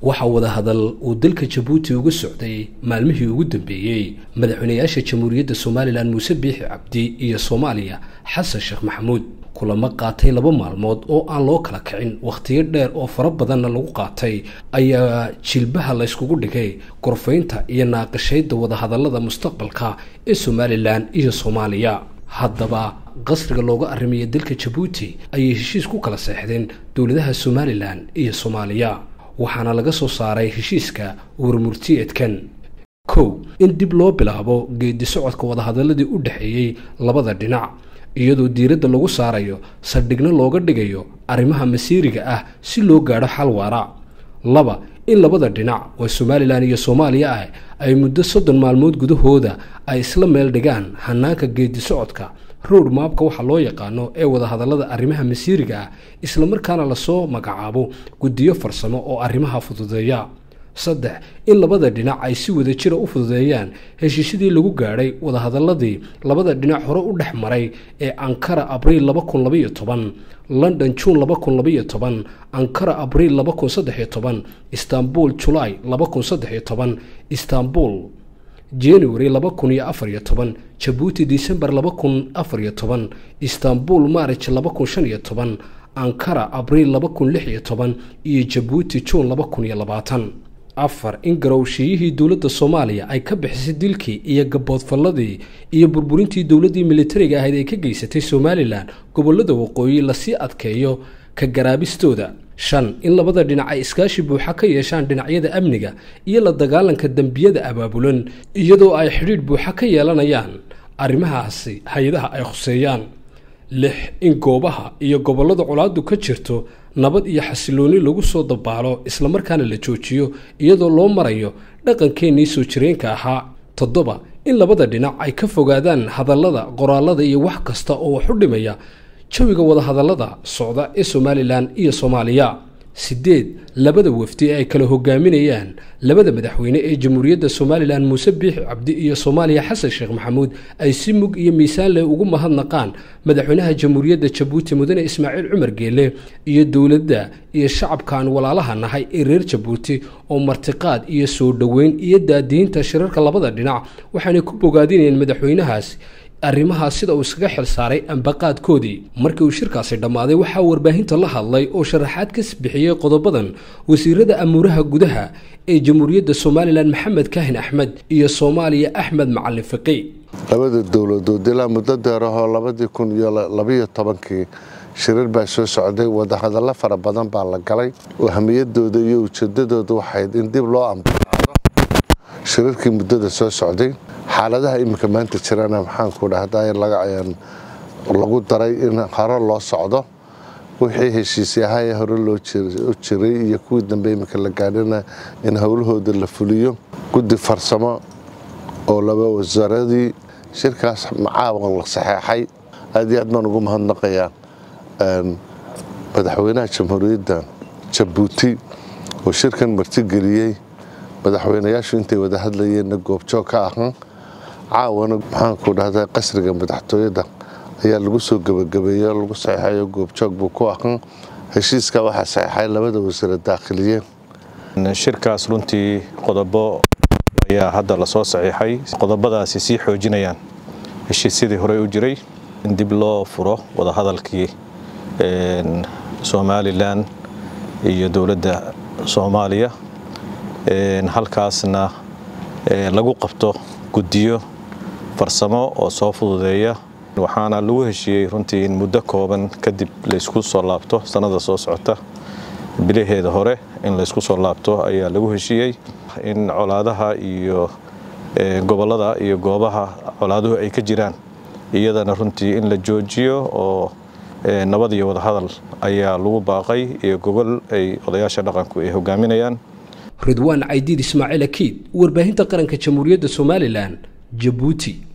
waxaa wadahadal uu dalka jabuuti uga socday maalmihii ugu dambeeyey madaxweynayaasha jamhuuriyadda somalilan muuse biixi cabdi iyo soomaaliya xasan sheekh maxamuud kulamo qaatay laba maalmood oo aan loo kala kicin wakhtiyo dheer oo fara badanna lagu qaatay ayaa jilbaha layskugu dhigay gorfaynta iyo naaqashayda wadahadallada mustaqbalka ee somalilan iyo soomaaliya haddaba qasriga looga arrimaya dalka jabuuti ayay heshiis ku kala seexdeen dowladaha somalilan iyo soomaaliya waxaana laga soo saaray heshiiska warmurtiyeedkan kow in dib loo bilaabo geedi socodka wadahadaladii u dhexeeyey labada dhinac iyadoo diiradda lagu saarayo saldhigno looga dhigayo arrimaha masiiriga ah si loo gaadho xal waara laba in labada dhinac waa somalilan iyo soomaaliya ah ay muddo soddon maalmood gudahooda ay isla meel dhigaan hanaanka geedi socodka road maabka waxaa loo yaqaano ee wadahadallada arrimaha masiiriga ah islamarkaana lasoo magacaabo guddiyo farsamo oo arrimaha fududeeya saddex in labada dhinac ay si wada jira u fududeeyaan heshiisyadii lagu gaadhay wadahadaladii labada dhinac hore u dhex maray ee ankara abriil laba kun labaiyo toban london juun laba kun labaiyo toban ankara abriil laba kun saddex iyo toban istanbul julaay laba kun saddex iyo toban istanbul january laba kun iyo afar iyo toban jabuuti december laba kun afar iyo toban istanbul march laba kun shan iyo toban ankara abriil laba kun lix iyo toban iyo jabuuti juun laba kun iyo labaatan afar in garowshiyihii dowladda soomaaliya ay ka bixisay dilkii iyo gaboodfalladii iyo burburintii dowladdii militariga ahayd ay ka geysatay somalilan gobollada waqooyi lasii adkeeyo ka garaabistooda shan in labada dhinac ay iskaashi buuxa ka yeeshaan dhinacyada amniga iyo la dagaalanka dembiyada abaabulan iyadoo ay xidhiidh buuxa ka yeelanayaan arrimahaasi hay-adaha ay khuseeyaan lix in goobaha iyo gobollada colaadu ka jirto nabad iyo xasilooni lagu soo dabaalo islamarkaana la joojiyo iyadoo loo marayo dhaqankeennii soo jireenka ahaa toddoba in labada dhinac ay ka fogaadaan hadallada qoraalada iyo wax kasta oo wax u dhimaya jawiga wadahadallada socda ee somalilan iyo soomaaliya siddeed labada wafdi ee ay kala hogaaminayaan labada madaxweyne ee jamhuuriyadda somalilan muuse biixi cabdi iyo soomaaliya xasan sheekh maxamuud ay si mug iyo miisaan leh ugu mahadnaqaan madaxweynaha jamhuuriyadda jabuuti mudane ismaaciil cumar geele iyo dowladda iyo shacabkaan walaalaha nahay ee reer jabuuti oo martiqaad iyo soo dhoweyn iyo daadiinta shirarka labada dhinac waxaanay ku bogaadinayeen madaxweynahaas arrimahaas sida uu iskaga xil saaray ambaqaadkoodii markii uu shirkaasi dhammaaday waxaa warbaahinta la hadlay oo sharaxaad ka bixiyey qodobadan wasiirada amuuraha gudaha ee jamhuuriyadda somalilan maxamed kaahin axmed iyo soomaaliya axmed macalin fiqi labada dowladood ilaa muddo deerahoo labadii kun iyo labayo tobankii shirar baa soo socday wadahadallo fara badan baa la galay ahamiyadooda iyo ujeedadooda waxayd in dib loo ambaqaado shirarkii muddada soo socday xaaladaha iminka maanta jirana maxaanku dhahdaa lagu daray in hore loo socdo wixii heshiisay ahaayee hore loo jiray iyo kuwii dambe iminka la gaadhana in howlahooda la fuliyo guddi farsamo oo laba wasaaradii shirkaas macaawan la saxeexay aad iyo aad baan ugu mahadnaqayaa madaxweynaha jamhuuriyadda jabuuti oo shirkan martigeliyey madaxweynayaashu intay wada hadlayeenna goobjoog ka ahan caawana maxaanku dhahdaa qasriga madaxtooyada ayaa lagu soo gebagabeeyo lagu saxeixayo goobjoog buu ku ahan heshiiska waxaa saxeixay labada wasiira daakhiliye shirkaas runtii qodobo ayaa hadda lasoo saxiixay qodobadaasi sii xoojinayaan heshiisyadii horey u jiray in dib loo furo wadahadalkii somalilan iyo dowladda soomaaliya halkaasna lagu qabto guddiyo farsamo oo soo fududeeya waxaana lagu heshiiyey runtii in muddo kooban kadib laysku soo laabto sannada soo socota bilaheeda hore in laysku soo laabto ayaa lagu heshiiyey in colaadaha iyo gobollada iyo goobaha colaaduhu ay ka jiraan iyadana runtii in la joojiyo oo nabad iyo wadahadal ayaa lagu baaqay iyo gogol ay odayaasha dhaqanku ay hogaaminayaan ridwaan caydiid ismaaciil akiid warbaahinta qaranka jamhuuriyadda somalilan jabuuti